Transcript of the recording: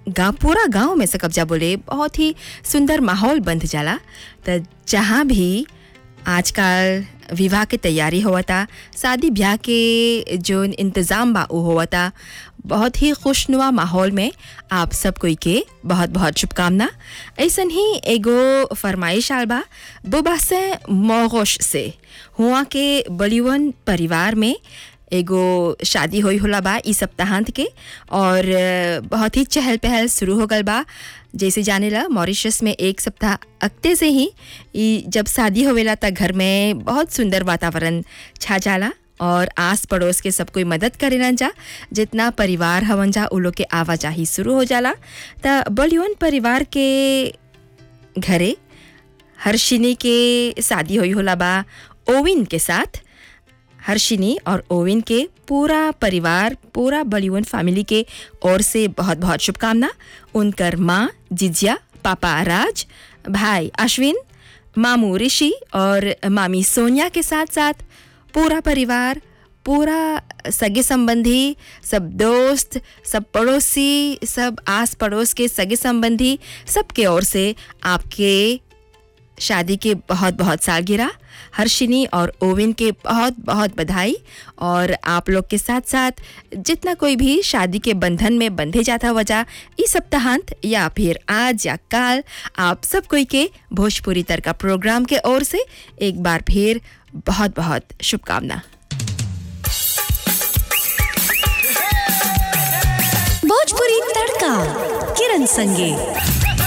गाँव पूरा गांव में से कब्जा बोले बहुत ही सुंदर माहौल बंध जाला त जहाँ भी आजकल विवाह के तैयारी होवता शादी ब्याह के जो इंतज़ाम बा उ होवता बहुत ही खुशनुमा माहौल में आप सब कोई के बहुत बहुत शुभकामना ऐसन ही एगो फरमाइश आल बा बुबा से मोगोश से हुआ के बलिवन परिवार में एगो शादी होई होला बा ई सप्ताहांत के और अ, बहुत ही चहल पहल शुरू हो गल बा जैसे जाने ला मॉरिशस में एक सप्ताह अगते से ही ई जब शादी होवेला त घर में बहुत सुंदर वातावरण छा जाला और आस पड़ोस के सब कोई मदद करेलन जा जितना परिवार हवन जा उ लोग के आवाजाही शुरू हो जाला त बलियन परिवार के घरे हर्षिनी के शादी हुई होला बा ओविन के साथ हर्षिनी और ओविन के पूरा परिवार पूरा बलिवन फैमिली के ओर से बहुत बहुत शुभकामना उनकर माँ जिजिया पापा राज भाई अश्विन मामू ऋषि और मामी सोनिया के साथ साथ पूरा परिवार पूरा सगे संबंधी सब दोस्त सब पड़ोसी सब आस पड़ोस के सगे संबंधी सबके ओर से आपके शादी के बहुत बहुत सालगिरह हर्षिनी और ओविन के बहुत बहुत बधाई और आप लोग के साथ साथ जितना कोई भी शादी के बंधन में बंधे जाता वजह इस सप्ताहांत या फिर आज या काल आप सब कोई के भोजपुरी तड़का प्रोग्राम के ओर से एक बार फिर बहुत बहुत शुभकामना भोजपुरी तड़का किरण संगे